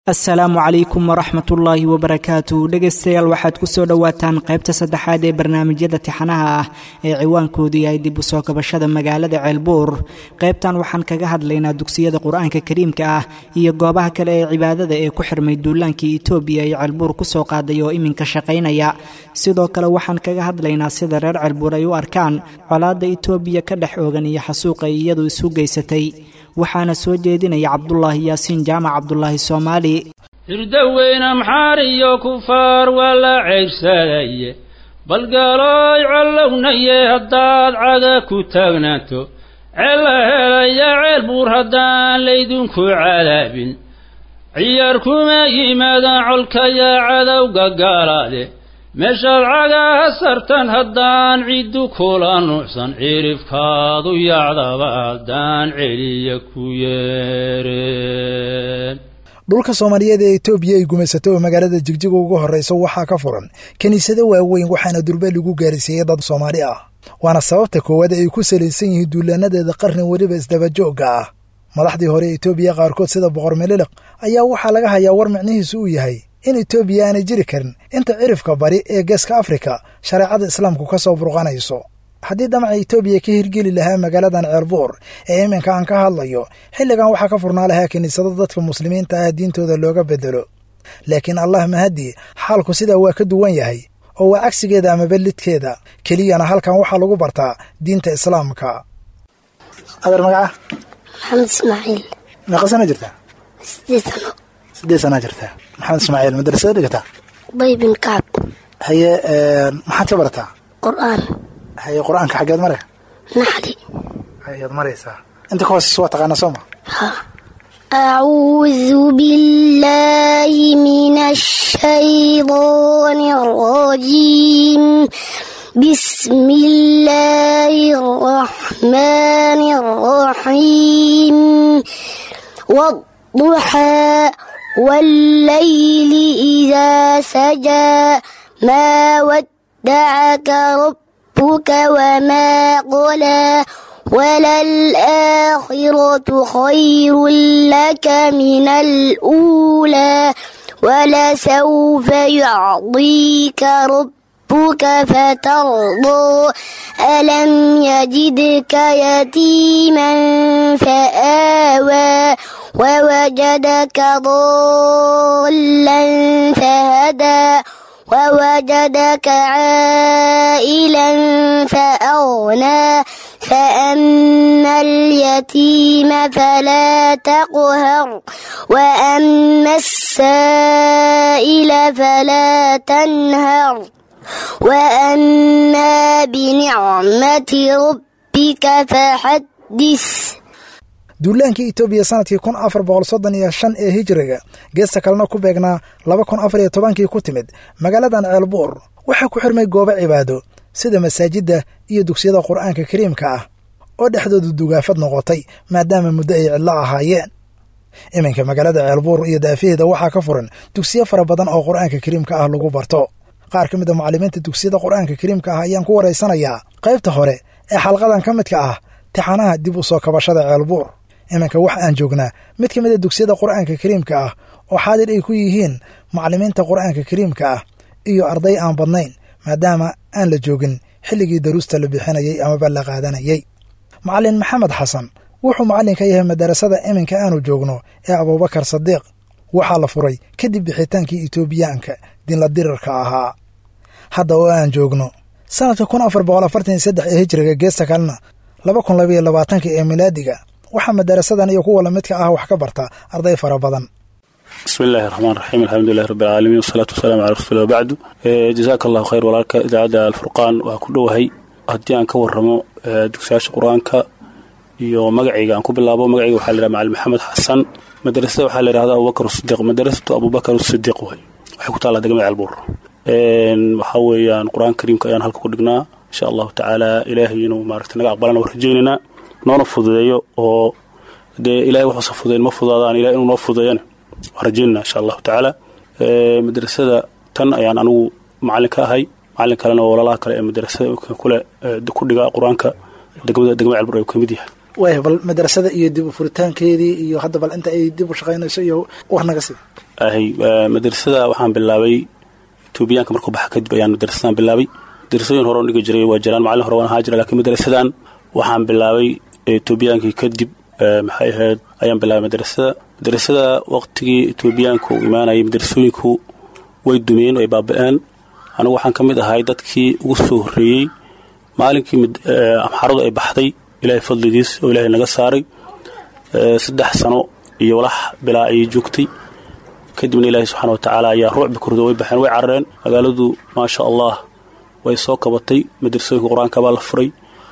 asalaamu calaykum waraxmat ullaahi wabarakaatu dhegaystayaal waxaad ku soo dhowaataan qaybta saddexaad ee barnaamijyada tixanaha ah ee ciwaankoodu yahay dib u soo kabashada magaalada ceelbuur qaybtan waxaan kaga hadlaynaa dugsiyada qur-aanka kariimka ah iyo goobaha kale ee cibaadada ee ku xirmay duulaankii etoobiya ay ceelbuur ku soo qaaday oo iminka shaqaynaya sidoo kale waxaan kaga hadlaynaa sida reer ceelbuur ay u arkaan colaadda etoobiya ka dhex oogan iyo xasuuq ay iyadu isu geysatay waxaana soo jeedinaya cabdulaahi yaasiin jaamac cabdulaahi soomaali hirdaweyne maxaar iyo kufaar waa la ceybsadaye balgalooy collownaye haddaad caga ku taagnaato ceella helaya ceel buur haddaan laydinku cadaabin ciyaar kuma yimaadaan colkaya cadowga gaalaade meeshaad cagaha sartan haddaan ciddu kula nuucsan cirifkaadu yacdaba haddaan celiya ku yeereen dhulka soomaaliyeed ee etoobiya ay gumaysato oo magaalada jigjiga ugu horrayso waxaa ka furan kiniisado waaweyn waxaana durbe lagu gaarsiiyey dad soomaali ah waana sababta koowaad ay ku salaysan yihiin duulaanadeeda qarni weliba isdabajoogga ah madaxdii hore etoobiya qaarkood sida boqor meliliq ayaa waxaa laga hayaa war micnihiisu uu yahay in etoobiya aanay jiri karin inta cirifka bari ee geeska afrika shareecada islaamku ka soo burqanayso haddii damaca etoobiya ka hirgeli lahaa magaaladan ceelbuur ee iminka aan ka hadlayo xilligan waxaa ka furnaa lahaa kiniisado dadka muslimiinta ah diintooda looga bedelo laakiin allah mahadii xaalku sidaa waa ka duwan yahay oo waa cagsigeeda amaba lidkeeda keliyana halkan waxaa lagu bartaa diinta islaamka adeer magaca maxamed ismaaciil meeqa sana jirtaa sideed sano sideed sanaa jirtaa maxamed ismaaciil madrasada dhigataa ubay bin kacab haye maxaad ka barataa qur-aan haye qur-aanka xaggeed mare naxli hayaad maraysaa inta ka hooseysa waa taqaanaa soo ma ha acuudu billaahi min ashaydaani arajiim بسم الله الرحمن الرحيم والضحى والليل إذا سجى ما ودعك ربك وما قلى وللآخرة خير لك من الأولى ولسوف يعطيك ربك ربك فترضى ألم يجدك يتيما فآوى ووجدك ضالا فهدى ووجدك عائلا فأغنى فأما اليتيم فلا تقهر وأما السائل فلا تنهر وأما بنعمة ربك فحدث duulaankii etoobiya sanadkii kun afar boqol soddon iyo shan ee hijiriga geesta kalena ku beegnaa laba kun afar iyo tobankii ku timid magaaladan ceelbuur waxaa ku xirmay goobo cibaado sida masaajidda iyo dugsiyada qur'aanka kariimka ah oo dhexdoodu dugaafad noqotay maadaama muddo ay cidlo ahaayeen iminka magaalada ceelbuur iyo daafaheeda waxaa ka furan dugsiyo fara badan oo qur'aanka kariimka ah lagu barto qaar ka mid a mucallimiinta dugsiyada qur'aanka kariimka ah ayaan ku waraysanayaa qaybta hore ee xalqadan ka midka ah tixanaha dib u soo kabashada ceelbuur iminka wax aan joognaa mid ka mid a dugsiyada qur'aanka kariimka ah oo xaadir ay ku yihiin mucallimiinta qur'aanka kariimka ah iyo arday aan badnayn maadaama aan la joogin xilligii daruusta la bixinayay amaba la qaadanayay macallin maxamed xasan wuxuu macallin ka yahay madarasada iminka aanu joogno ee abuubakar sadiiq waxaa la furay kadib bixitaankii etoobiyaanka dinla dirirka ahaa hadda oo aan joogno sanadka kun afar boqol afartan iyo saddex ee hijriga geesta kalena laba kun labaiyo labaatanka ee milaadiga waxaa madarasadan iyo kuwa lamidka ah wax ka barta arday fara badan bismi illaahi raxmaan raxiim alxamdulilahi rabbi alcaalamiin wasalaatu wasalaamu calaa rasuuli wabacdu jazaaka allahu khayr walaalka idaacadda alfurqaan waa ku dhowahay haddii aan ka warramo dugsiyaasha qur-aanka iyo magacayga aan ku bilaabo magacayga waxaa la yidhaha macalin maxamed xasan madrasada waxaa la yidhahda abubakar sidiiq madrasatu abubakar sidiiq way waxay ku taallaa degmada ceelbuur waxaa weeyaan qur-aanka kariimka ayaan halka ku dhignaa insha allahu tacaala ilaahay inuu maaragta naga aqbalana waa rajaynaynaa noona fududeeyo oo dee ilahay waxuusa fududeyn ma fudaadaan ilahay inuu noo fududeeyana waa rajaynayna insha allahu tacaala madrasada tan ayaan anigu macallin ka ahay macallin kalena oo walaalaha kale ee madrasada kule ku dhiga qur-aanka degmada degmada ceelbuur ayuu ka mid yahay waaya bal madrasada iyo dib u furitaankeedii iyo hadda bal inta ay dib u shaqaynayso iyo war naga sii ahay madrasada waxaan bilaabay etoobiyaanka markuu baxa kadib ayaan madrasadan bilaabay madrasooyin hore oo dhigi jiray waa jiraan macallin hore waan ahaa jira lakiin madrasadan waxaan bilaabay etoobiyaankii kadib maxay ahayd ayaan bilaabay madrasada madrasada waqtigii etoobiyaanka uu imaanayay madrasooyinku way dumeen way baaba-een anigu waxaan ka mid ahay dadkii ugu soo horreeyey maalinkii amxaradu ay baxday ilaahay fadligiis oo ilaahay naga saaray saddex sano iyo walax bilaa ayay joogtay kadibna ilaahay subxaana wa tacaala ayaa ruucbi kurdo way baxeen way carareen magaaladu maasha allah way soo kabatay madrasooyinka qur-aanka baa la furay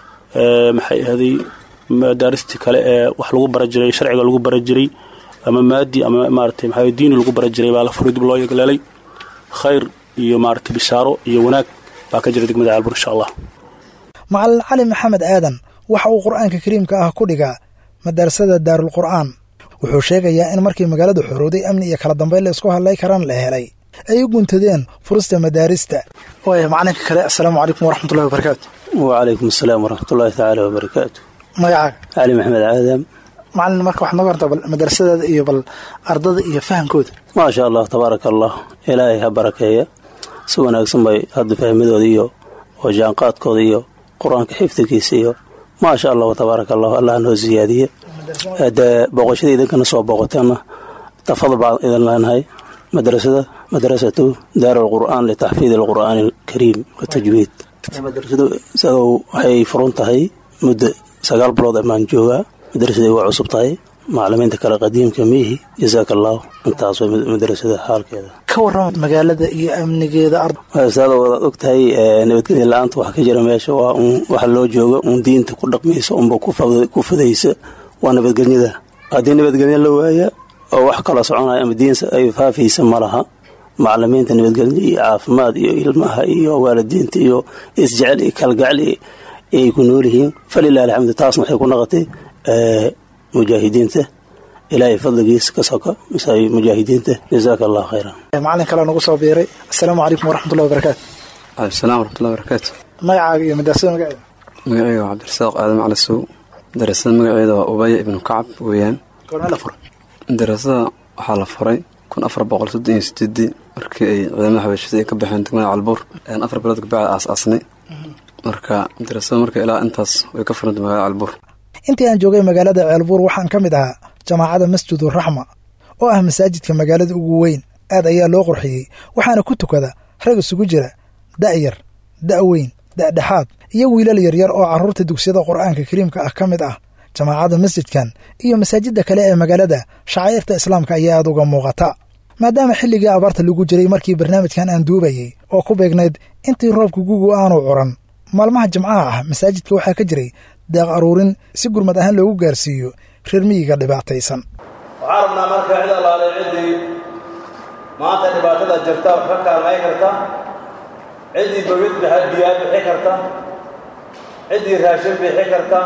maxay ahday madaaristii kale ee wax lagu bara jiray sharciga lagu bara jiray ama maadi ama maarata maxaa diini lagu bara jiray baa la furay dib loo yegleelay khayr iyo maarata bishaaro iyo wanaag baa ka jira degmada caalbur insha allah macalin cali maxamed aadan waxa uu qur-aanka kariimka ah ku dhigaa madarasada daarulqur'aan wuxuu sheegayaa in markii magaaladu xorowday amni iyo kala dambayn la isku hadlay karaan la helay ay u guntadeen furista madaarista waaya macalinka kale assalaamu calaykum waraxmatullahi wabarakaatu wacalaykum asalaam waraxmatullaahi tacaala wabarakaatu magacaaga cali maxamed aadam macalin marka waxaad noga hortaa bal madarasadaada iyo bal ardada iyo fahamkooda maasha allah tabaaraka allah ilaahay ha barakeeya si wanaagsan bay hadda fahmadooda iyo oo jaanqaadkooda iyo qur-aanka xifdigiisa iyo maasha allahu tabaaraka allah allah noo siyaadiye dee booqashada idinkana soo booqoteenna tafadal baan idin leenahay madrasada madrasatu daar alqur'aan litaxfiid alqur'aani alkariim watajwiid madrasadu isagow waxay furun tahay muddo sagaal bilood amaan joogaa madrasaday waa cusub tahay macalimiinta kale qadiimka miihi jasaaka allahu intaas way madrasada xaalkeeda ka warrama magaalada iyo amnigeeda saada wadaad og tahay nabadgelya la-aanta waxa ka jira meesha waa un waxa loo jooga un diinta ku dhaqmaysa unba ku fudaysa waa nabadgelyada haddii nabadgelya la waaya oo wax kala soconaya ama diinsa ay faafaysa ma laha macalimiinta nabadgelya iyo caafimaad iyo ilmaha iyo waalidiinta iyo isjecel iyo kalgacel ay ku nool yihiin falilah alxamdu taasna waxay ku noqotay mujaahidiinta ilaahay fadligiis ka soka mujaahidiinta jazaaka allah khayran macalin kale nagu soo biiray assalaamu calaykum waraxmatullahi wabarakaatu waalaisalam waraxmatullahi wabarakaatu magacaaga iyo madrasada magaceeda magaceyga waa cabdirasaaq aadan cali sow darasada magaceeda waa ubaya ibnu kacab weeyaan goormee la furay darasada waxaa la furay kun afar boqol soddon iyo sideedii markii ay ciidamada xabeeshada ay ka baxeen degmada calbuur ayaan afar bilood kabacdi aas-aasnay marka darasada marka ilaa intaas way ka furantay magaalada calbuur intii aan joogay magaalada ceelbuur waxaan ka mid ahaa jamaacada masjiduraxma oo ah masaajidka magaalada ugu weyn aad ayaa loo qurxiyey waxaana ku tukada rag isugu jira da'yar da'weyn da'dhexaad iyo wiilal yaryar oo carruurta dugsiyada qur'aanka kariimka ah ka mid ah jamaacadda masjidkan iyo masaajidda kale ee magaalada shacairta islaamka ayaa aad uga muuqata maadaama xilligii abaarta lagu jiray markii barnaamijkan aan duubayey oo ku beegnayd intii roobka gugu aanu curan maalmaha jimcaha ah masaajidka waxaa ka jiray deeq aruurin si gurmad ahaan loogu gaarsiiyo reer miyiga dhibaataysan waxaa rabnaa marka cid allaale ciddii maanta dhibaatada jirta wax ka kaalmay karta ciddii bawid biyaa bixi karta ciddii raashin bixi karta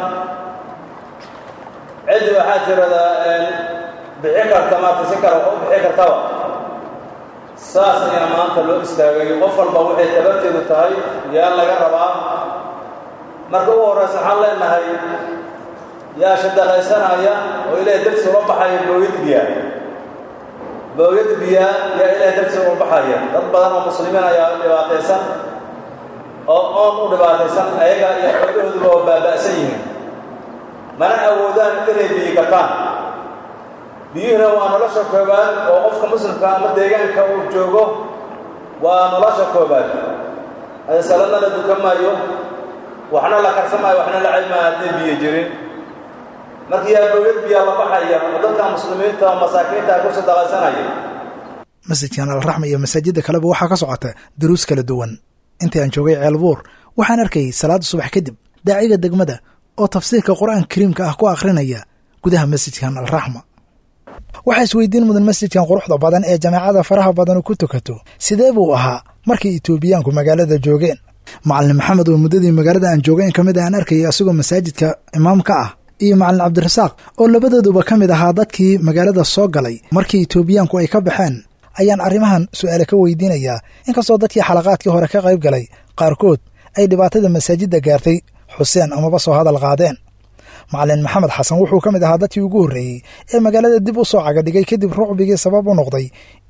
ciddii waxaa tiradaa bixi karta maarta si kale wax u bixi kartaba saas ayaa maanta loo istaagay qof walba waxay tabarteedu tahay yaa laga rabaa marka ugu horraysa waxaan leenahay yaa shadaqaysanaya oo ilaahay darsi ula baxaya booyad biyaa booyad biyaa yaa ilaahay darsi ula baxaya dad badan oo muslimiin ayaa dhibaataysan oo oon u dhibaataysan ayaga iyo xoolahooduba oo baaba'san yihiin mana awoodaan inay biyi gataan biyuhuna waa nolosha koobaad oo qofka muslimka ama deegaanka uu joogo waa nolosha koobaad saladna la dukan maayo waxna la karsamaayo waxna la caymaayo hadday biyo jirin markii yaa bowlad biyaa la baxaya oo dadka muslimiinta oo masaakiinta ku sadaqaysanaya masjidkan alraxma iyo masaajidda kaleba waxaa ka socota daruus kala duwan intii aan joogay ceelbuur waxaan arkayay salaada subax kadib daaciga degmada oo tafsiirka qur-aanka kariimka ah ku akhrinaya gudaha masjidkan alraxma waxaa isweydiin mudan masjidkan quruxda badan ee jamaacada faraha badanu ku tukato sidee buu ahaa markii etoobiyaanku magaalada joogeen macalin maxamed oo muddadii magaalada aan joogayn ka mid aan arkayay asagoo masaajidka imaamka ah iyo macalin cabdirasaaq oo labadooduba ka mid ahaa dadkii magaalada soo galay markii etoobiyaanku ay ka baxeen ayaan arrimahan su'aale ka weydiinayaa inkastoo dadkii xalaqaadkii hore ka qayb galay qaarkood ay dhibaatada masaajidda gaartay xuseen amaba soo hadal qaadeen macalin maxamed xasan wuxuu ka mid ahaa dadkii ugu horreeyey ee magaalada dib u soo cagadhigay kadib rucbigii sabab u noqday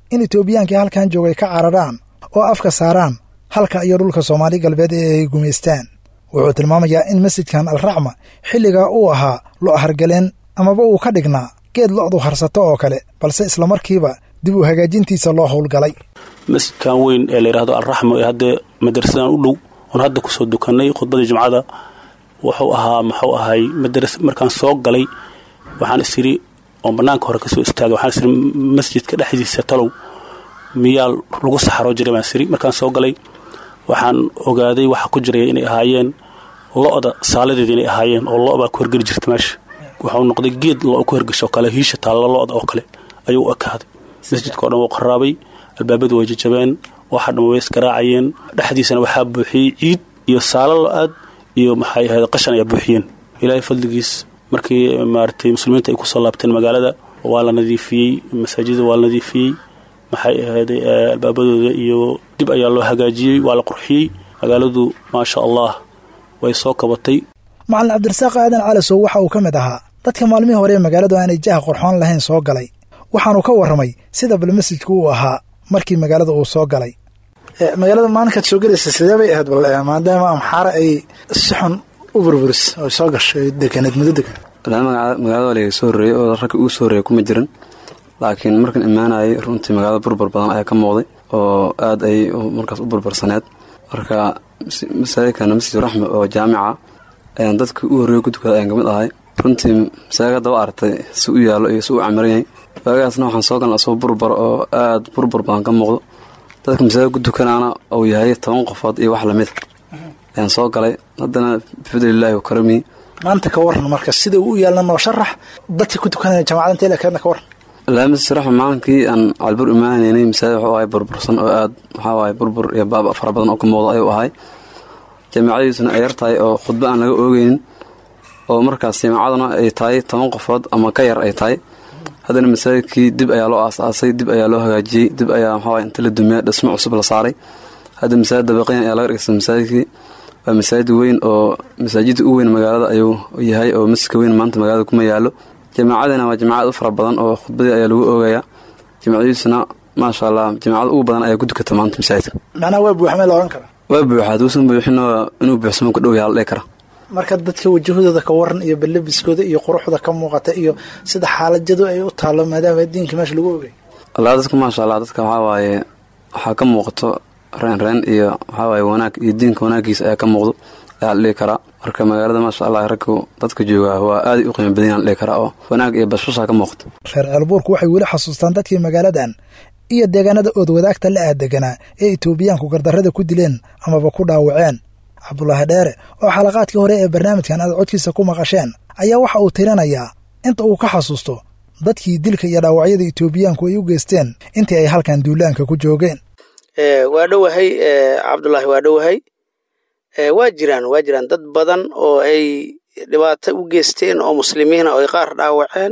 in etoobiyaankii halkan joogay ka cararaan oo afka saaraan halka iyo dhulka soomaali galbeed ee ay gumaystaan wuxuu tilmaamayaa in masjidkan alraxma xilligaa uu ahaa lo hargaleen amaba uu ka dhignaa geed lo'du harsato oo kale balse islamarkiiba dib u hagaajintiisa loo howlgalay masjidkan weyn ee layidhaahdo alraxma ee hadda madarasadan u dhow oon hadda kusoo dukannay khudbadii jumcada wuxuu ahaa muxuu ahay madaras markaan soo galay waxaan is idhi oon bannaanka hore kasoo istaagay waxaan is idhi masjidka dhexdiisa talow miyaa lagu saxaroo jiray baan isiri markaan soo galay waxaan ogaaday waxa ku jiraya inay ahaayeen lo-da saaladeeda inay ahaayeen oo lo baa ku hergeli jirta meesha waxuu noqday geed lo ku hergesho oo kale hiisha taalla lo-da oo kale ayuu u ekaaday masjidka o dhan wuu qaraabay albaabadu way jajabeen waxa dhan way isgaraacayeen dhexdiisana waxaa buuxiyey ciid iyo saalo lo-aad iyo maxay ahayd qashan ayaa buuxiyeen ilaahay fadligiis markii maaragtay muslimiinta ay kusoo laabteen magaalada waa la nadiifiyey masaajida waa la nadiifiyey maxay ahayday albaabadooda iyo dib ayaa loo hagaajiyey waa la qurxiyey magaaladu maasha allah way soo kabatay macalin cabdirasaaq aadan calasow waxa uu ka mid ahaa dadka maalmihii hore ee magaaladu aanay jaha qurxoon lahayn soo galay waxaanu ka warramay sida bal masjidku uu ahaa markii magaalada uu soo galay magaalada maalinkaad soo gelaysa sidee bay ahayd bal maadaama amxaare ay si xun u burburis oo soo gashay deganeed muddo degan magaalada waa laga soo horreeyey oo ragga ugu soo horreeyay kuma jirin laakiin markan imaanayay runtii magaalada burbur badan ayaa ka muuqday oo aad ay markaas u burbursaneed marka masaajidkana masjid raxme oo jaamica ayaan dadka u horreeya ku tukada ayaan kamid ahay runtii masaajid daba aragtay si u yaallo iyo si u camiran yahay waagaasna waxaan soo galna asoo burbur oo aad burbur badan ka muuqdo dadka masaajid ku tukanaana uu yahay toban qofood iyo wax lamid ayaan soo galay haddana bifadlilaahi wa karamihi maanta ka waran marka sida uu u yaalna noo sharax dadka ku tukanaya jamacada intee lekeedna ka waran laamasi raxma maalinkii aan calbur imaanaynay masaajid wuxuu ahay burbursan oo aad waxaa waaye burbur iyo baaba fara badan oo ka muuqda ayuu ahay jaamacadiisuna ay yar tahay oo khudbo aan laga oogeynin oo markaas jaamacaduna ay tahay toban qofood ama ka yar ay tahay haddana masaajidkii dib ayaa loo aas-aasay dib ayaa loo hagaajiyey dib ayaa maxaa inta la dumiya dhismo cusub la saaray hadda masaajid dabaqyan ayaa laga dhigtay masaajidkii waa masaajid weyn oo masaajidda u weyn magaalada ayuu yahay oo masjidka weyn maanta magaalada kuma yaalo jaamacadina waa jamacad u fara badan oo khudbadii ayaa lagu oogayaa jamacadiisuna maasha allah jamacada ugu badan ayaa ku dukata maanta masaajidka macnaha waa buuxmay la ohan karaa waa buuxa haduusan buuxin inuu buuxsamo ku dhow yaha la dhihi kara marka dadka wajahudooda ka waran iyo balabiskooda iyo quruxda ka muuqata iyo sida xaalajadu ay u taalo maadaama diinka meesha lagu ogay allah dadka maasha allah dadka waxaa waaye waxaa ka muuqato reen reen iyo waxaa waaye wanaag iyo diinka wanaagiisa ayaa ka muuqdo ayaa la dhihi karaa marka magaalada maasha allah raggu dadka joogaa waa aaday u qiimo badan yaha la dhihi karaa oo wanaag iyo bashbashaa ka muuqato reer ceelbuurku waxay weli xasuustaan dadkii magaaladan iyo deegaanada ood wadaagta la aadeganaa ee etoobiyaanku gardarrada ku dileen amaba ku dhaawaceen cabdulaahi dheere oo xalaqaadkii hore ee barnaamijkan aad codkiisa ku maqasheen ayaa waxa uu tirinayaa inta uu ka xasuusto dadkii dilka iyo dhaawacyada etoobiyaanku ay u geysteen intii ay halkan duulaanka ku joogeen waa dhowahay cabdulaahi waa dhowahay waa jiraan waa jiraan dad badan oo ay dhibaato u geysteen oo muslimiina oo ay qaar dhaawaceen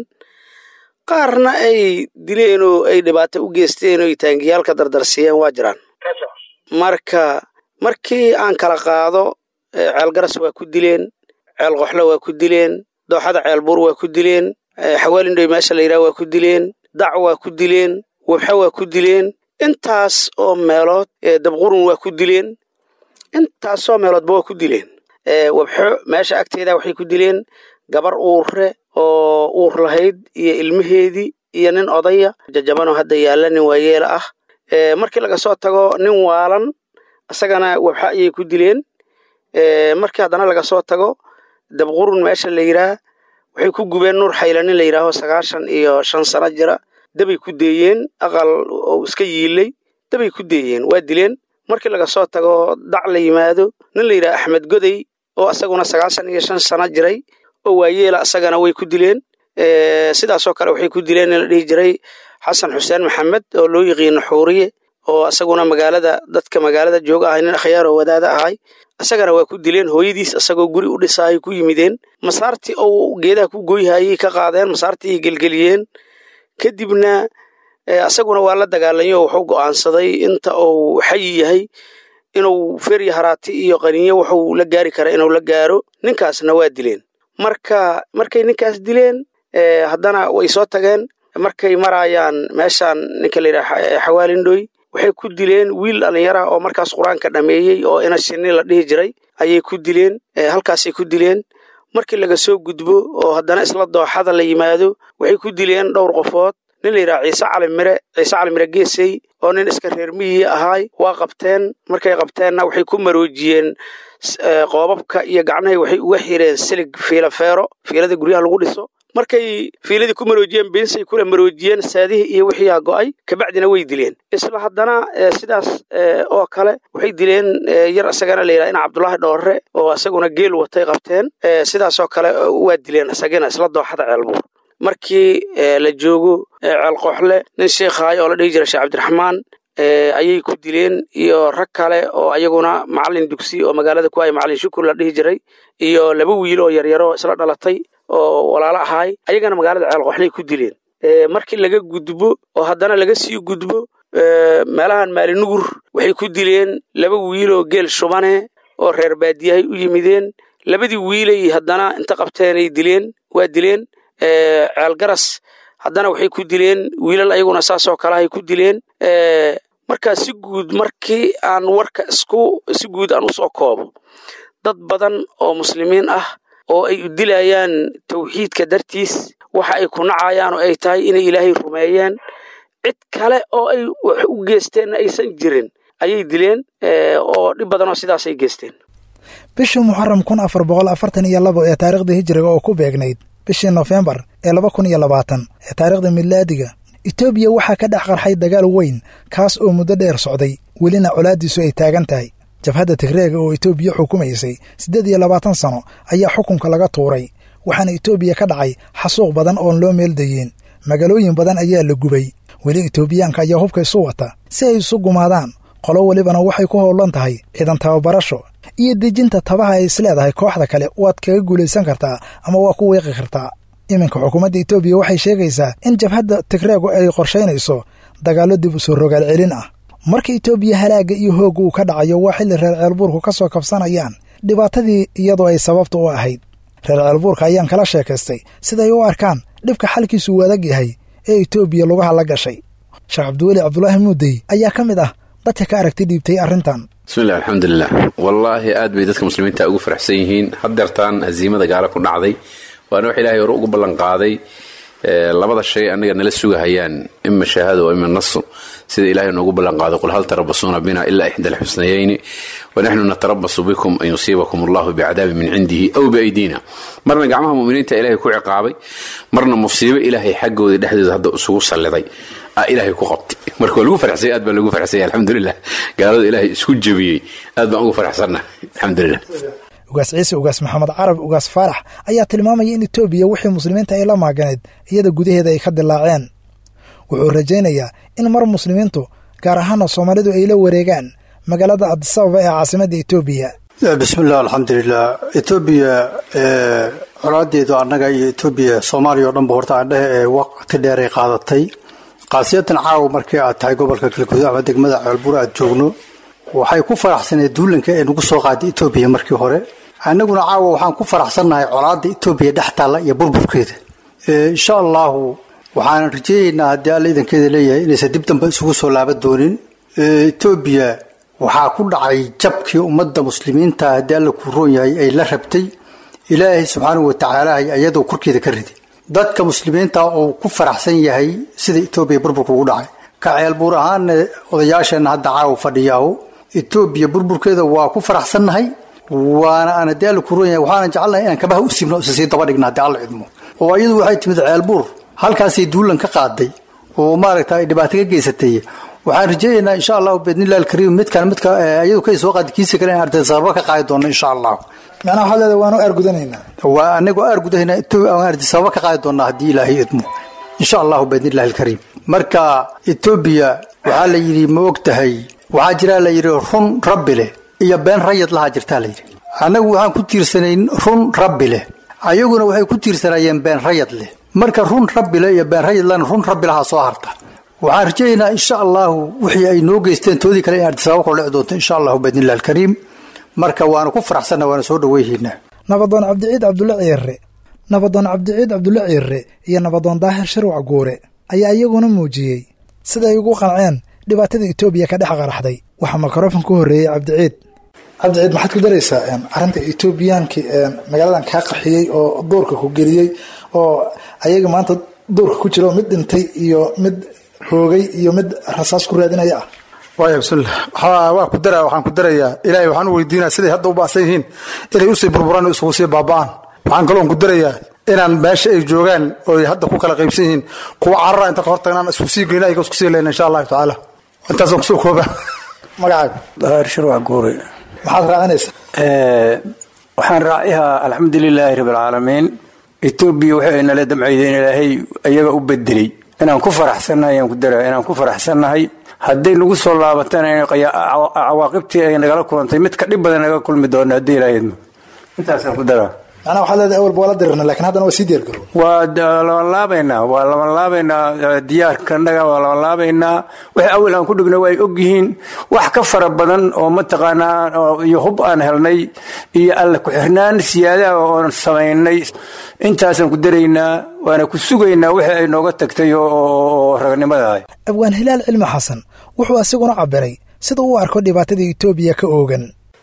qaarna ay dileen oo ay dhibaato u geysteen oo ay taangiyaalka dardarsiiyeen waa jiraan marka markii aan kala qaado ceelgaras waa ku dileen ceel qoxlo waa ku dileen dooxada ceelbuur waa ku dileen xawaalindhoy meesha la yidhaha waa ku dileen dac waa ku dileen webxo waa ku dileen intaas oo meelood dabqurun waa ku dileen intaasoo meeloodba waa ku dileen webxo meesha agteeda waxay ku dileen gabar uurre oo uur lahayd iyo ilmaheedii iyo nin odaya jajabanoo hadda yaalla nin waayeela ah markii laga soo tago nin waalan isagana webxa ayay ku dileen markii haddana laga soo tago dabqurun meesha la yidhaah waxay ku gubeen nuur xayla nin la yidhaaho sagaashan iyo shan sano jira dabay ku deeyeen aqal oo iska yiilay dabay ku deeyeen waa dileen markii laga soo tago dac la yimaado nin la yidhaha axmed goday oo isaguna sagaashan iyo shan sano jiray oo waayeela isagana way ku dileen sidaasoo kale waxay ku dileen in la dhihi jiray xasan xuseen maxamed oo loo yiqiino xuuriye oo isaguna magaalada dadka magaalada jooga ahay nin akhyaar oo wadaada ahay isagana waa ku dileen hooyadiis isagoo guri u dhisaayay ku yimideen masaartii ou geedaha ku goyhayay ka qaadeen masaartii ay gelgeliyeen kadibna isaguna waa la dagaalanyo wuxuu go'aansaday inta uu xayi yahay inuu ferya haraati iyo qaniinyo wuxuu la gaari kara inuu la gaaro ninkaasna waa dileen marka markay ninkaas dileen haddana way soo tageen markay maraayaan meeshaan ninka la yidhaha xawaalindhoy waxay ku dileen wiil dhallinyara oo markaas qur-aanka dhameeyey oo ina shinni la dhihi jiray ayay ku dileen halkaasay ku dileen markii laga soo gudbo oo haddana isla dooxada la yimaado waxay ku dileen dhowr qofood nin la yidhaha ciise cali mire ciise cali mire geesey oo nin iska reer miyi ahaay waa qabteen markay qabteenna waxay ku maroojiyeen qoobabka iyo gacnahay waxay uga xireen silig fiila feero fiilada guryaha lagu dhiso markay fiiladii ku maroojiyeen beensay kula maroojiyeen saadihii iyo wixiiaa go'ay kabacdina way dileen isla haddana sidaas oo kale waxay dileen yar isagana la yidhaha ina cabdulaahi dhoorre oo isaguna geel watay qabteen sidaasoo kale waa dileen isagana isla dooxada ceelbuur markii la joogo ceelqooxle nin sheikhaay oo la dhihi jira sheekh cabdiraxmaan ayay ku dileen iyo rag kale oo ayaguna macalin dugsi oo magaalada ku ay macalin shukur la dhihi jiray iyo laba wiil oo yaryaro isla dhalatay oo walaalo ahaay ayagana magaalada ceelqooxley ku dileen markii laga gudbo oo haddana laga sii gudbo meelahan maalinugur waxay ku dileen laba wiil oo geel shubane oo reer baadiyahay u yimideen labadii wiilay haddana inta qabteenay dileen waa dileen ceelgaras haddana waxay ku dileen wiilal ayaguna saasoo kalehay ku dileen markaa si guud markii aan warka isku si guud aan usoo koobo dad badan oo muslimiin ah oo ay u dilayaan tawxiidka dartiis waxa ay ku nacayaan oo ay tahay inay ilaahay rumeeyeen cid kale oo ay wax u geesteenna aysan jirin ayay dileen oo dhib badan oo sidaasay geesteen bishii muxaram kun afar boqol afartan iyo labo ee taariikhda hijiriga oo ku beegnayd bishii nofembar ee laba kun iyo labaatan ee taariikhda milaadiga etoobiya waxaa ka dhex qarxay dagaal weyn kaas oo muddo dheer socday welina colaaddiisu ay taagan tahay jabhadda tigreega oo etoobiya xukumaysay siddeed iyo labaatan sano ayaa xukunka laga tuuray waxaana etoobiya ka dhacay xasuuq badan oon loo meeldayeen magaalooyin badan ayaa la gubay weli etoobiyaanka ayaa hubka isu wata si ay isu gumaadaan qolo welibana waxay ku howlan tahay ciidan tababarasho iyo dejinta tabaha ay isleedahay kooxda kale waad kaga guulaysan kartaa ama waa ku weeqi kartaa iminka xukuumadda etoobiya waxay sheegaysaa in jabhadda tigreegu ay qorshaynayso dagaallo dib u soo rogaal celin ah marka etoobiya halaagga iyo hoogga uu ka dhacayo waa xilli reer ceelbuurku ka soo kabsanayaan dhibaatadii iyadoo ay sababta u ahayd reer ceelbuurka ayaan kala sheekaystay siday u arkaan dhibka xalkiisu uu adag yahay ee etoobiya lugaha la gashay sheekh cabdiweli cabdulaahi muudey ayaa ka mid ah dadka ka aragti dhiibtay arrintan bismillahi alxamdulilah wallaahi aad bay dadka muslimiinta ugu faraxsan yihiin haddeertaan hasiimada gaala ku dhacday waana wax ilaahay hore ugu ballanqaaday labada shay annaga nala sugahayaan ima shahaada wa ima nasu sida ilahay noogu ballanqaaday qul hal tarabasuuna bina ilaa ixda alxusnayayni wanaxnu natarabasu bikum an yusiibakum allahu bicadaabin min cindihi aw biaydiina marna gacmaha muminiinta ilahay ku ciqaabay marna musiibo ilaahay xaggooda dhexdooda hadda isugu salliday aa ilaahay ku qabtay marka waa lagu farxsay aad baa lagu farxsanya alxamdulilah gaalada ilaahay isku jebiyey aad baan ugu farxsannahay alxamdulilah ugaas ciise ugaas maxamed carab ugaas faarax ayaa tilmaamaya in etoobiya wixii muslimiinta ay la maaganeed iyada gudaheeda ay ka dilaaceen wuxuu rajaynayaa in mar muslimiintu gaar ahaana soomaalidu ay la wareegaan magaalada adisababa ee caasimadda etoobiya bismillaah alxamdulilah etoobiya colaadeedu annaga iyo etoobiya soomaaliya o dhanba horta aandhehe ee waqti dheer ay qaadatay kaasiyatan caawa markii aad tahay gobolka galguduud ama degmada ceelbuur aad joogno waxay ku faraxsaneed duulanka ee nagu soo qaaday etoobiya markii hore annaguna caawa waxaan ku faraxsannahay colaadda etoobiya dhex taalla iyo burburkeeda insha allahu waxaanan rajeynaynaa haddii alla idankeeda leeyahay inaysan dib dambe isugu soo laaban doonin etoobiya waxaa ku dhacay jabkii ummadda muslimiinta haddii alla kuu roon yahay ay la rabtay ilaahay subxaanahu watacaala iyadoo korkeeda ka riday dadka muslimiinta uu ku faraxsan yahay sida etoobiya burburka ugu dhacay ka ceelbuur ahaana odayaasheenna hadda caawa fadhiyaaho etoobiya burburkeeda waa ku faraxsannahay waana aan haddii alla kuu roon yahay waxaanan jecelnahay inaan kabaha u siibno isa sii daba dhigna haddii alla cidmo oo iyadu waxay timid ceelbuur halkaasay duulan ka qaaday oo maaragta ay dhibaato ka geysatay waxaan rajeynaynaa insha allahu biidnillahi alkariim midkan midka iyadu kay soo qaadi kiisa kale in arday sababa ka qaadi doono insha allahu macnaha waxaad leedahay waanu aargudanaynaa waa anagoo aargudahayna aan arday sababa ka qaadi doonaa haddii ilaahay idmo insha allahu biidnillahi alkariim marka etoobiya waxaa la yidhi ma og tahay waxaa jiraa la yidhi run rabbi leh iyo been rayad lahaa jirtaa la yidhi annagu waxaan ku tiirsanayn run rabbi leh ayaguna waxay ku tiirsanaayeen been rayad leh marka run rabbi leh iyo been rayad lehna run rabbi lahaa soo harta waxaan rajaynaynaa insha allahu wixii ay noo geysteen toodii kale in ardisaaba kula dhici doonto insha allahu biidnillahi alkariim marka waanu ku faraxsanna waana soo dhaweyhaynaa nabadoon cabdiciid cabdulle ciirre nabadoon cabdiciid cabdulle ciirre iyo nabadoon daahir shirwac guure ayaa iyaguna muujiyey siday ugu qanceen dhibaatada etoobiya ka dhex qaraxday waxaa mikrofon ku horreeyey cabdiciid cabdiciid maxaad ku daraysaa arrinta etoobiyaanki magaaladan kaa qaxiyey oo duurka ku geliyey oo ayaga maanta duurka ku jira oo mid dhintay iyo mid hoogay iyo mid rasaas ku raadinaya ah waaya bismillah waa ku dara waxaan ku darayaa ilaahay waxaan u weydiinaa siday hadda u baasan yihiin inay usii burburaan oo isugu sii baaba'aan waxaan kaloon ku darayaa inaan meesha ay joogaan oo hadda ku kala qaybsan yihiin kuwa carara inta ka hortagnaan isku sii geyna ayaga isku sii leyna insha allahu tacaala intaasaan kusoo kooba magacaaga daahir shirwac guure maxaad raacinaysaa waxaan raacihaa alxamdu lilaahi rabi alcaalamiin etoobiya waxay nala damcaydeen ilaahay iyaga u bedelay inaan ku faraxsannahay ayaan ku daraa inaan ku faraxsannahay hadday nagu soo laabatana in cawaaqibtii ay nagala kulantay mid ka dhib badan naga kulmi doona haddii ilaahayadmo intaasaan ku daraa macnaha waxaad leedahay awalba waa la dirirna lakin haddana waa sii diyaargarow waa labanlaabaynaa waa labanlaabaynaa diyaarkanaga waa labanlaabaynaa wixii awal aan ku dhigna waa ay ogyihiin wax ka fara badan oo mataqaanaa iyo hub aan helnay iyo alla ku-xirnaan siyaadaha oon samaynay intaasaan ku daraynaa waana ku sugaynaa wixii ay nooga tagtay oo ragnimadaah abwaan hilaal cilmi xasan wuxuu asiguna cabiray sida uu arko dhibaatada etoobiya ka oogan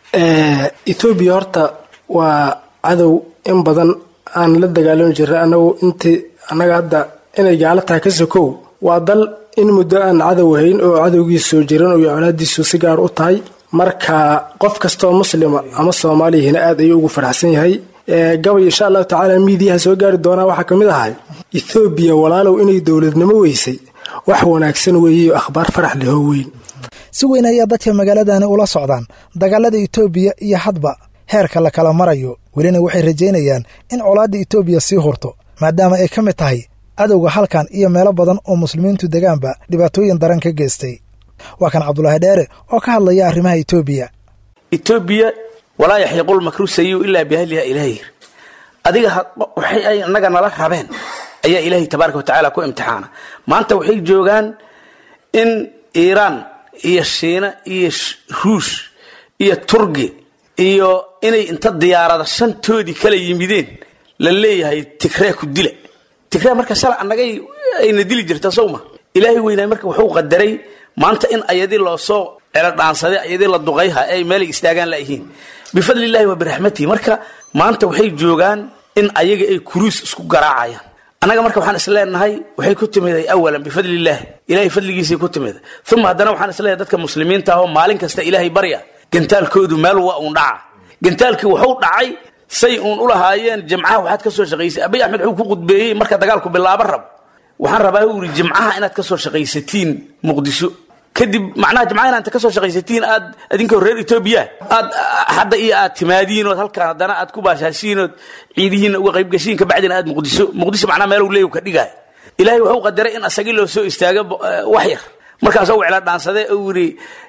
etoobiya horta waa cadow in badan aan la dagaalami jirnay anagu intii annaga hadda inay gaalo tahay ka sokow waa dal in muddo aan cadow hayn oo cadowgiisa soo jiran iyo colaadiisu si gaar u tahay marka qof kastoo muslima ama soomaaliyahina aad ayuu ugu faraxsan yahay gabay insha allahu tacaala miidiyaha soo gaari doonaa waxaa ka mid ahay ethoobiya walaalow inay dowladnimo weysay wax wanaagsan weeyeyo akhbaar farax lehoo weyn si weyn ayaa dadka magaaladani ula socdaan dagaalada etoobiya iyo hadba heerka la kala marayo welina waxay rajaynayaan in colaadda etoobiya sii hurto maadaama ay ka mid tahay cadowga halkan iyo meelo badan oo muslimiintu degaanba dhibaatooyin daran ka geystay waa kan cabdulaahi dheere oo ka hadlaya arrimaha etoobiya etoobiya walaa yaxiiqul makru sayiu ilaa biahliha ilaahir adiga waxay ay annaga nala rabeen ayaa ilaahay tabaaraka watacaala ku imtixaana maanta waxay joogaan in iiraan iyo shiina iyo ruush iyo turgi iyo inay inta diyaarada shantoodii kala yimideen la leeyahay tigree ku dila tigree marka shala annagay ayna dili jirta sowma ilaahay weynaay marka wuxuu qadaray maanta in ayadii loosoo celadhaansaday ayadii la duqayha ay meelay istaagaan layihiin bifadli illahi wa biraxmatihi marka maanta waxay joogaan in ayaga ay kuruus isku garaacayaan annaga marka waxaan isleenahay waxay ku timiday awalan bifadli illaahi ilahay fadligiisay ku timiday uma haddana waxaan isleeyahay dadka muslimiinta ah oo maalin kasta ilaahay barya gantaalkoodu meel waa uun dhaca gantaalkii wuxuu dhacay say uun u lahaayeen jimcaha waxaad ka soo shaqaysay abiy axmed wuxuu ku qudbeeyey marka dagaalku bilaabo rab waxaan rabaa u yidhi jimcaha inaad ka soo shaqaysatiin muqdisho kadib macnaha jimcaha inaad ka soo shaqaysatiin aad idinkoo reer etoobiya aad hadda iyo aad timaadiin ood halkaan haddana aad ku baashaashiin ood ciidihiinna uga qayb gashiin kabacdina aad muqdisho muqdisho macnaha meel leeyu ka dhigaay ilaahay wuxuu qadaray in asagii loo soo istaago wax yar markaasoo wecla dhaansade uu yidhi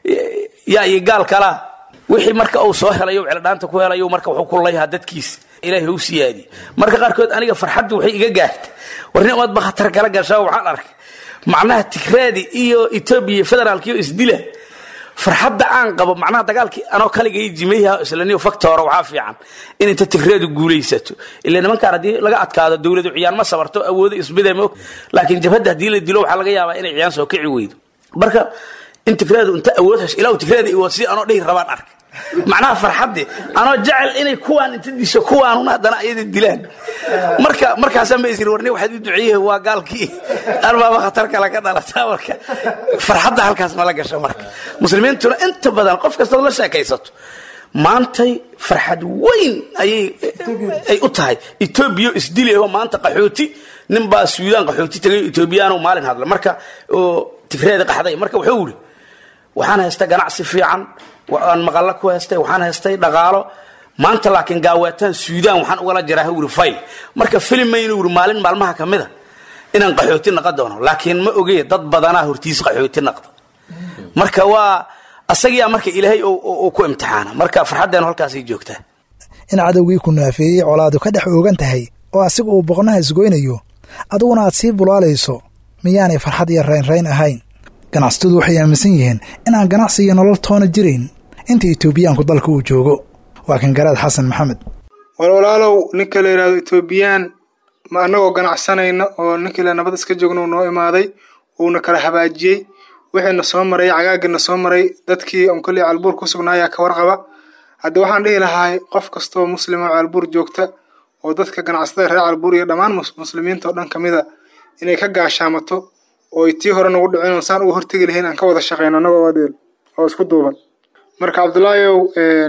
yaa iyo gaal kalaa wixii marka uu soo helayo wecladhaanta ku helayo marka wuxuu ku layhaa dadkiisa ilaahay u siyaadiye marka qaarkood aniga farxaddu waxay iga gaarta warnimaad ba khatar kala gashaa waxaan arkay macnaha tigraadi iyo etoobiya federaalkiyo isdila farxadda aan qabo macnaha dagaalkii anoo kaligay jimayha islaniyo faktoora waxaa fiican in inta tigreedu guulaysato ila nimankaan haddii laga adkaado dowladu ciyaan ma sabarto awoodo isbida moog laakiin jabhadda haddii la dilo waxaa laga yaabaa inay ciyaan soo kici weydo marka in tigreedu inta awood hesho ilaa tigreeda iwood si anoo dhihi rabaan arkay macnaha farxadde anoo jecel inay kuwaan inta disho kuwaanuna haddana ayada dilaan marka markaasaan ba isiri warni waxaad u duceeyeh waa gaalkii arbaaba khatar kale ka dhalataa marka farxadda halkaas mala gasho marka muslimiintuna inta badan qof kastood la sheekaysato maantay farxad weyn ayay ay u tahay etoobiya isdilayoo maanta qaxooti nin baa suudaan qaxooti tagay etoobiyaano maalin hadla marka oo tigreeda qaxday marka wuxuu yidhi waxaan haystay ganacsi fiican aan maqallo ku haystay waxaan haystay dhaqaalo maanta laakiin gaaweetaan suudaan waxaan ugala jiraa wuri fayl marka filimaynu wuri maalin maalmaha ka mida inaan qaxooti naqon doono laakiin ma ogey dad badanaa hortiis qaxooti naqda marka waa asagiyaa marka ilaahay uu ku imtixaana marka farxaddeenu halkaasay joogtaa in cadowgii ku naafeeyey colaadu ka dhex oogan tahay oo asiga uu boqnaha isgoynayo adiguna aad sii bulaalayso miyaanay farxad iyo raynrayn ahayn ganacsatadu waxay aaminsan yihiin inaan ganacsi iyo nolol toona jirayn inta etoobiyaanku dalka uu joogo waa kan garaad xasan maxamed war walaalow ninka la yidhahdo etoobiyaan ma annagoo ganacsanayna oo ninkii la nabad iska joogna uu noo imaaday uuna kala habaajiyey wixiina soo maray cagaagina soo maray dadkii on kolley caalbuur ku sugnaayaa ka warqaba haddii waxaan dhihi lahaa qof kastoo muslima oo caalbuur joogta oo dadka ganacsatada reer caalbuur iyo dhammaan muslimiinta oo dhan kamida inay ka gaashaamato oo ay tii hore nagu dhicin oon saan uga hortegi lahayn aan ka wada shaqeyno annagoo adeel oo isku duuban marka cabdullaahiyow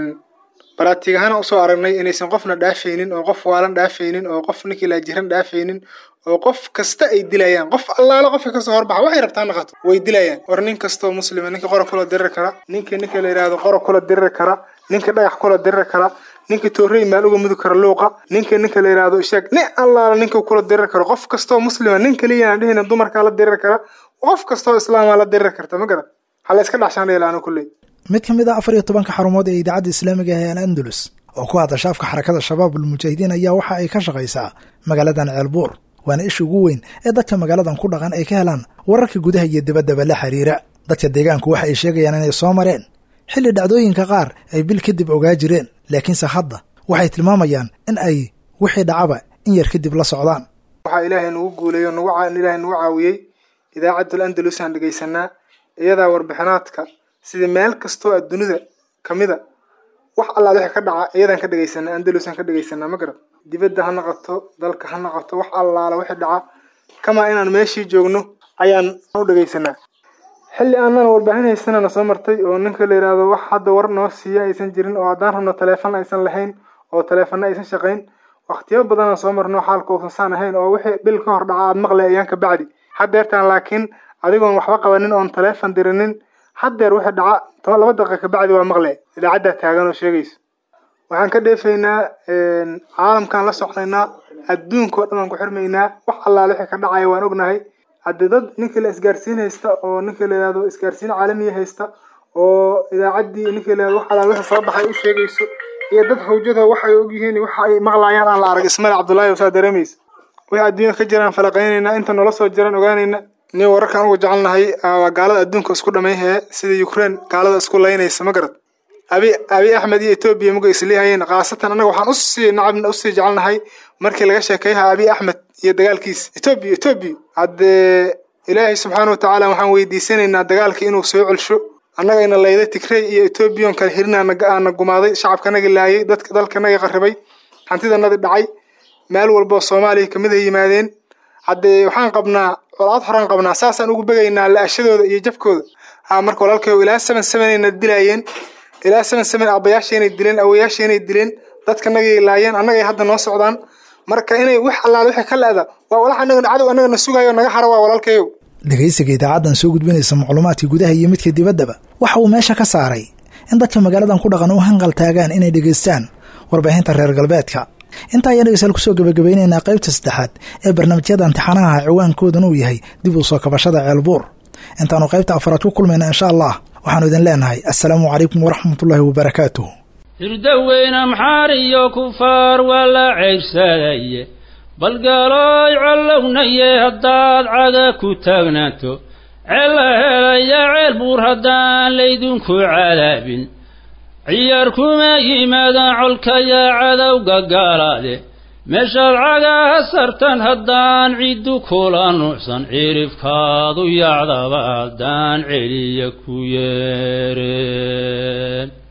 baraatiig ahaan usoo aragnay inaysan qofna dhaafaynin oo qof waalan dhaafaynin oo qof ninkii laajiran dhaafaynin oo qof kasta ay dilayaan qof allaale qofka kasoo horbaxa waxay rabtaa naqato way dilayaan war nin kastoo muslima ninka qora kula diriri kara ninkii ninka la yidhaahdo qora kula diriri kara ninka dhagax kula diriri kara ninka toorrey maal uga mudi kara luuqa ninka ninka la yidhaahdo ishaag nin allaale ninka kula diriri karo qof kastoo muslima nin kaliya aan dhihina dumarkaa la diriri kara qof kastoo islaamaa la diriri karta ma garan hala iska dhaxshaan dheelaano kulley mid ka mid a afar iyo tobanka xarumood ee idaacadda islaamiga ah ee al andalus oo ku hadasha afka xarakada shabaabul mujaahidiin ayaa waxa ay ka shaqaysaa magaaladan ceelbuur waana isha ugu weyn ee dadka magaaladan ku dhaqan ay ka helaan wararka gudaha iyo dibaddaba la xiriira dadka deegaanku waxa ay sheegayaan inay soo mareen xilli dhacdooyinka qaar ay bil kadib ogaa jireen laakiinse hadda waxay tilmaamayaan in ay wixii dhacaba in yar kadib la socdaan waxaa ilaahay nagu guuleeyo ilaahay nagu caawiyey idaacaddul andalus aan dhegaysanaa iyadaa warbixinaadka sida meel kastoo adduunida kamida wax allaad wixii ka dhaca iyadaan ka dhegaysanaa andalusaan ka dhegaysanaa ma garad dibadda ha naqato dalka ha naqato wax allaala wixii dhaca kamaa inaan meeshii joogno ayaan u dhegaysanaa xilli aanan warbaahin haysanana soo martay oo ninka la yidhaahdo wax hadda war noo siiya aysan jirin oo haddaan rabno taleefon aysan lahayn oo taleefonna aysan shaqayn waqtiyo badanaan soo marno xaalka uusan saan ahayn oo wixii bil ka hor dhaca aad maqlay ayaan ka bacdi haddeertaan laakiin adigoon waxba qabanin oon taleefon dirinin haddeer wixii dhaca laba daqiiqa kabacdi waa maqle idaacaddaa taagan oo sheegayso waxaan ka dheefaynaa caalamkaan la socnaynaa adduunka oo dhan aan ku xirmaynaa wax allaale wixii ka dhacaya waan ognahay haddii dad ninkii la isgaarsiin haysta oo ninkii la yidhahdo isgaarsiin caalamiya haysta oo idaacaddii ninkii la yidhahdo wax allaale wixii soo baxay u sheegayso iyo dad hawjada waxay ogyihiin waxa ay maqlayaan aan la arag ismale cabdullaahi saa dareemaysa wixii adduunya ka jiraan falaqaynaynaa inta noola soo jiraan ogaanayna nin wararkaan uga jecelnahay waa gaalada adduunka isku dhamayhee sida ukraine gaalada isku laynaysa ma garad abi abi axmed iyo etoobiya muga isleehayeen khaasatan annaga waxaan usii nacab usii jecelnahay markii laga sheekeeyaha abi axmed iyo dagaalkiisa etoobiya etoobiya haddee ilaahay subxaana watacaala waxaan weydiisanaynaa dagaalka inuu soo celsho annagayna layday tigrey iyo etoobiyan kala hirinaana gumaaday shacabkanagi laayay dadka dalkanagi qarribay hantidanadi dhacay meel walboo soomaaliya kamid ay yimaadeen haddee waxaan qabnaa colaad horaan qabnaa saasaan ugu begaynaa la-ashadooda iyo jabkooda ha marka walaalkayo ilaa seven sevenayna dilaayeen ilaa seven seven aabbayaasheenay dileen awoyaasheenay dileen dadkanagay laayeen annagay hadda noo socdaan marka inay wax allaale wixii ka le-da waa walax annaga cadow annagana sugayo naga hara waa walaalkayow dhegaysiga idaacaddan soo gudbinaysa macluumaadka gudaha iyo midka dibaddaba waxa uu meesha ka saaray in dadka magaaladan ku dhaqan u hanqal taagaan inay dhegaystaan warbaahinta reer galbeedka intaa ayaan dhegeystayaal kusoo gabagabeynaynaa qaybta saddexaad ee barnaamijyada imtixaanaha ciwaankoodan uu yahay dib u soo kabashada ceelbuur intaanu qaybta afaraad ku kulmayna insha allah waxaanu idin leenahay assalaamu calaykum waraxmatullaahi wabarakaatuh hirdaweyne maxaar iyo kufaar waa la ceybsadaye balgaalooy collownaye haddaad caga ku taagnaato ceella helaya ceel buur haddaan laydinku cadaabin ciyaar kuma yimaadaan colkayaa cadowga gaalaade meeshaad cagaha sartan haddaan ciddu kula nuucsan cirifkaadu yacdaba haddaan celiya ku yeereen